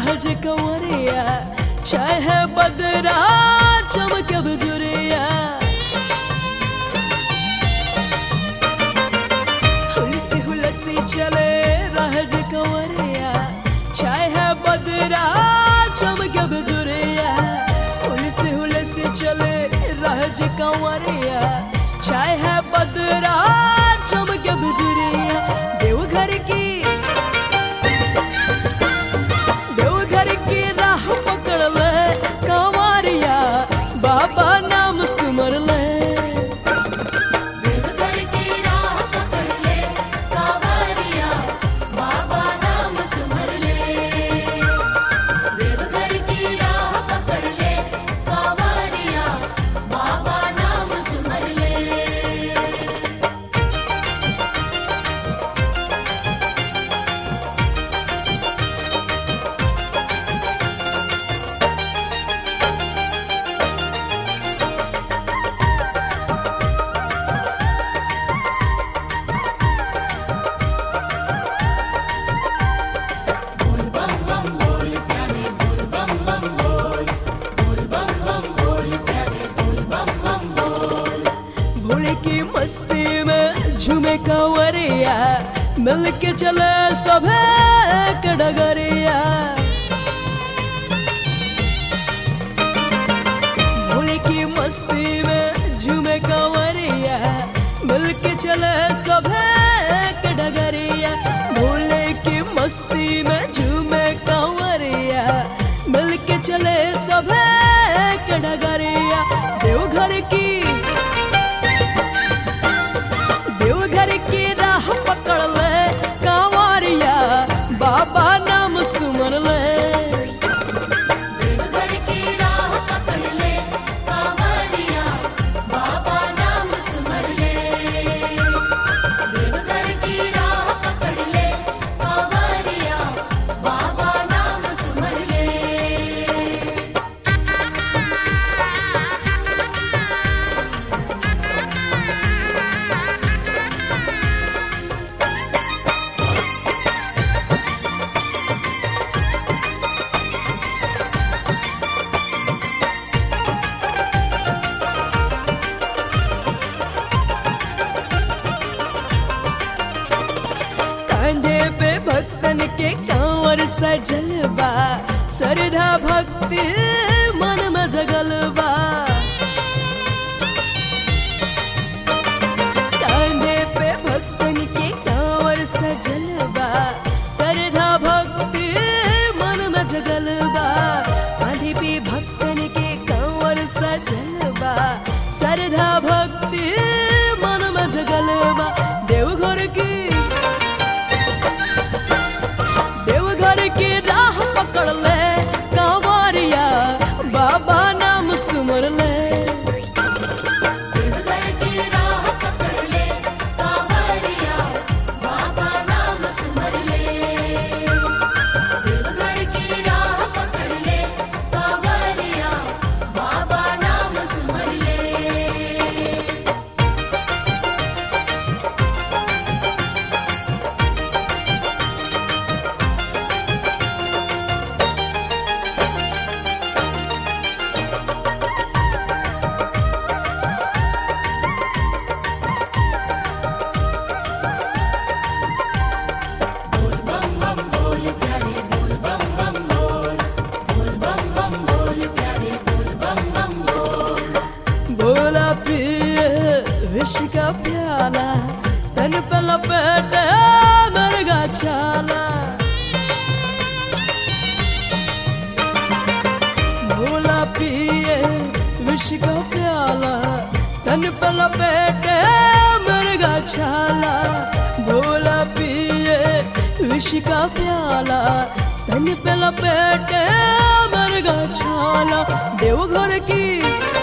राज कंवरिया चाहे बदरा चमके बजुरिया हुलसी हुलसी चले राज कंवरिया चाहे बदरा चमके बजुरिया हुलसी हुलसी चले राज कंवरिया चाहे बदरा चमके बजुरिया देवघर की देवघर की राह पकड़ ले कंवरिया बाबा नाम सुमर ले देवघर की राह पकड़ ले कांवरिया बाबा नाम सुमर ले देवघर की राह पकड़ ले कांवरिया बाबा नाम सुमर ले भोले की मस्ती में झूमे कंवरिया मिल के चले सभे एक डगरिया भोले की मस्ती में झूमे कंवरिया मिल के चले सभे एक डगरिया भोले की मस्ती में झूमे कंवरिया मिल के चले सभे एक डगरिया देवघर की देवघर की राह पकड़ ले कांवरिया बाबा नाम सुमर ले देवघर की राह पकड़ ले कांवरिया बाबा नाम सुमर ले देवघर की राह पकड़ ले कांवरिया बाबा नाम सुमर ले कांधे पे भक्तन के कांवर सजल बा सरधा भक्ति मन में जगल बा कांधे पे भक्तन के कांवर सजल बा सरधा भक्ति मन में जगल बा कांधे पे भक्तन के कांवर सजल बा सरधा भक्ति मन में जगल बा देवघर की देवघर की राह पकड़ ले कांवरिया बाबा नाम सुमर ले देवघर की राह पकड़ ले कांवरिया बाबा नाम सुमर ले देवघर की राह पकड़ ले कांवरिया बाबा नाम सुमर ले भोला पिए विष का प्याला तन पे लपेटे मरगा छाला भोला पिए विष का प्याला तन पे लपेटे मरगा छाला भोला पिए विष का प्याला तन पे लपेटे मरगा छाला देवघर की